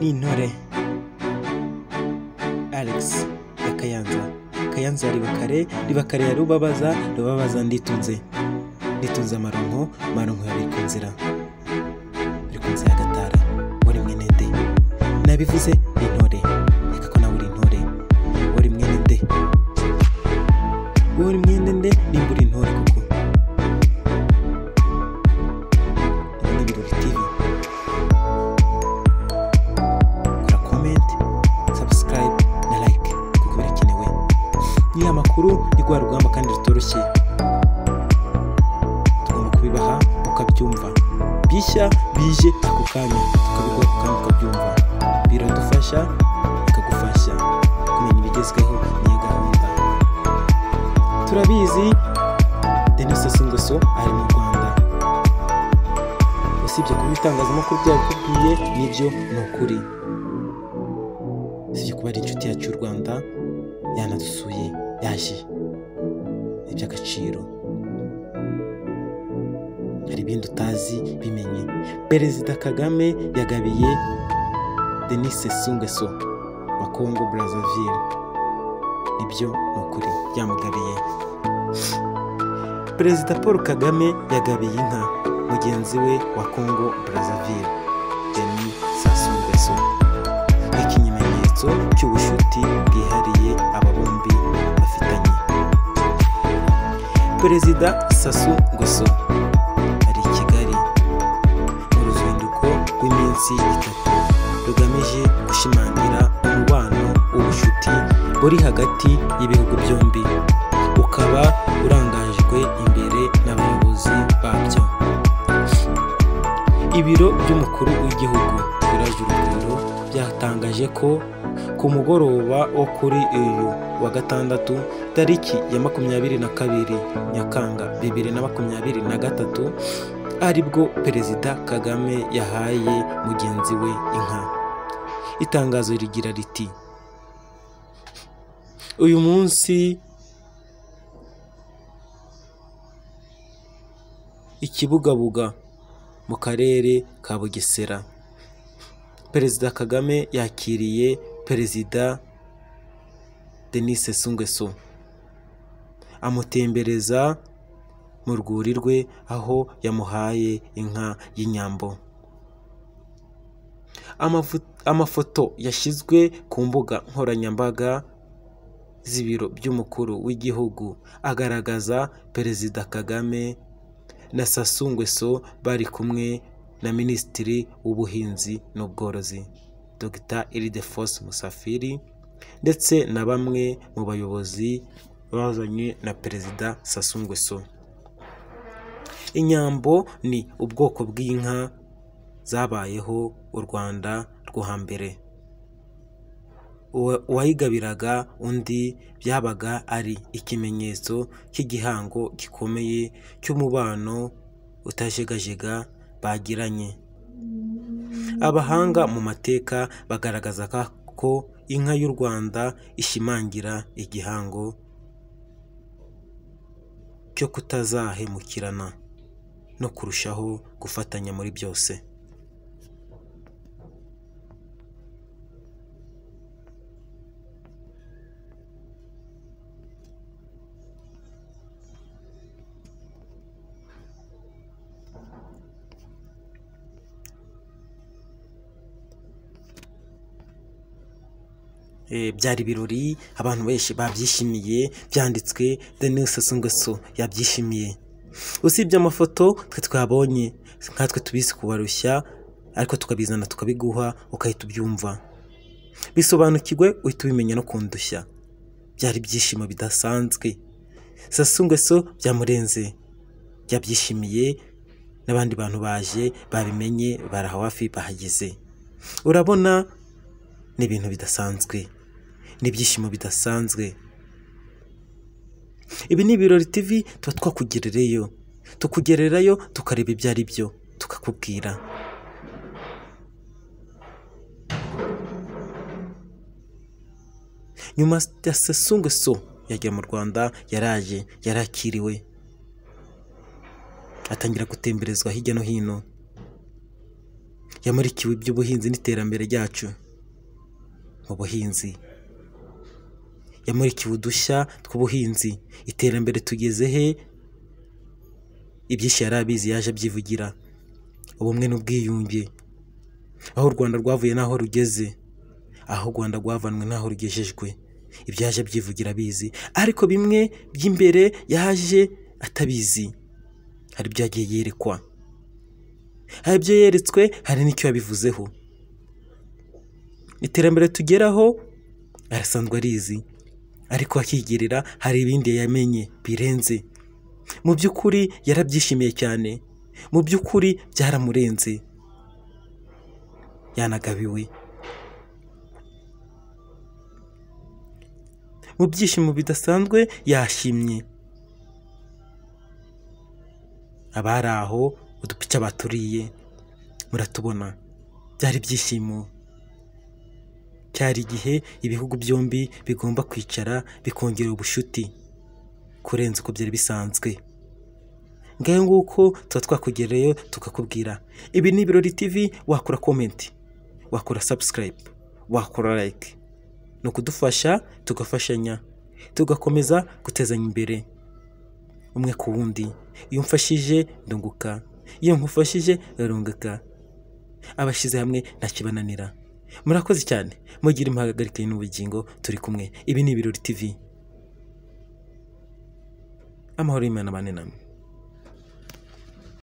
n'intore Alex ya Kayanza Kayanza ya Ribakare Ribakare ya Rubabaza Rubabaza nditunze nditunze amaronko amaronko ya Bikunzira Bikunzira ya Gatara wari mwene de nabivuze ni intore reka ko nawe uri intore wari mwene de wari mwene de nimba uri intore kuko Ibi ni ibirori TV kora comment subscribe na like kuko birakenewe ni amakuru ni rwa rugamba kandi rutoroshye tugomba kubibaha ukabyumva bishya bije ako kanya tukabiguha ako kanya ukabyumva biradufasha bikagufasha kumenya ibigezweho niyo gahunda turabizi denis asingoso ari mu rwanda usibye kuba ibitangazamakuru byabikubwiye nibyo ni ukuri usibye kuba ari inshuti yacu y'u rwanda yanadusuye yaje ni iby'agaciro hari ibindi utazi bimenye perezida kagame yagabiye denis sungeso wa congo brazzaville nibyo ni ukuri yamugabiye perezida paul kagame yagabiye inka mugenzi we wa congo brazzaville denis sassou nguesso nk'ikimenyetso cy'ubucuti bwihariye aba bombi bafitanye perezida sassou nguesso ari i kigali mu ruzinduko rw'iminsi itatu rugamije gushimangira umubano w'ubucuti buri hagati y'ibihugu byombi ukaba urangajwe imbere n'abayobozi babyo ibiro by'umukuru w'igihugu biraje urugwiro byatangaje ko ku mugoroba wo kuri uyu wa gatandatu tariki ya makumyabiri na kabiri nyakanga bibiri na makumyabiri na gatatu aribwo perezida kagame yahaye mugenzi we inka itangazo rigira riti uyu munsi ikibugabuga mu karere ka bugesera perezida kagame yakiriye perezida denis sungeso amutembereza mu rwuri rwe aho yamuhaye inka y'inyambo Amafu- amafoto yashyizwe ku mbuga nkoranyambaga z'ibiro by'umukuru w'igihugu agaragaza perezida kagame na Sassou Nguesso bari kumwe na Minisitiri w'Ubuhinzi n'Ubworozi Dr Ildefonse Musafiri ndetse na bamwe mu bayobozi bazanywe na Perezida Sassou Nguesso inyambo ni ubwoko bw'inka zabayeho u Rwanda rwo hambere Uwa- uwayigabiraga undi byabaga ari ikimenyetso cy'igihango gikomeye cy'umubano utajegajega bagiranye abahanga mu mateka bagaragaza ka- ko inka y'u rwanda ishimangira igihango cyo kutazahemukirana no kurushaho gufatanya muri byose Eh, byari ibirori abantu benshi babyishimiye byanditswe Denis Sassou Nguesso yabyishimiye usibye amafoto twe twabonye nkatwe tubizi kubarushya ariko tukabizana tukabiguha ukahita ubyumva bisobanukirwe uhita ubimenya no kundushya byari ibyishimo bidasanzwe Sassou Nguesso byamurenze yabyishimiye n'abandi bantu baje babimenye barahawafi bahageze urabona ni ibintu bidasanzwe ni ibyishimo bidasanzwe ibi ni ibirori tv tuba twakugerereyo tukugererayo tukareba ibyo ari byo tukakubwira nyuma ya sasungu so yagiye mu rwanda yaraje yarakiriwe atangira gutemberezwa hirya no hino yamurikiwe iby'ubuhinzi n'iterambere ryacu mu buhinzi yamurikiwe udushya tw'ubuhinzi iterambere tugeze he ibyinshi yari abizi yaje abyivugira ubumwe n'ubwiyunge aho u rwanda rwavuye n'aho rugeze aho u rwanda rwavanwe n'aho rugejejwe ibyo yaje abyivugira abizi ariko bimwe by'imbere yaje atabizi hari ibyo yagiye yerekwa hari ibyo yeretswe hari n'icyo yabivuzeho iterambere tugeraho arasanzwe arizi ariko akigerera hari ibindi yamenye birenze mu by'ukuri yarabyishimiye cyane mu by'ukuri byaramurenze yanagabiwe mu byishimo bidasanzwe yashimye abari aho udupica baturiye muratubona byari ibyishimo cyari igihe ibihugu byombi bigomba kwicara bikongera ubucuti kurenza uko byari bisanzwe ngaho nguko tuba twakugereyeyo tukakubwira ibi ni ibirori tv wakora komenti wakora sabusikarayibu wakora layike ni ukudufasha tugafashanya tugakomeza gutezanya imbere umwe ku wundi iyo umfashije ndunguka iyo nkufashije rurunguka abashyize hamwe ntakibananira murakoze cyane mugire impagarike n'ubugingo turi kumwe ibi ni ibirori tv amahoro y'imana abane namwe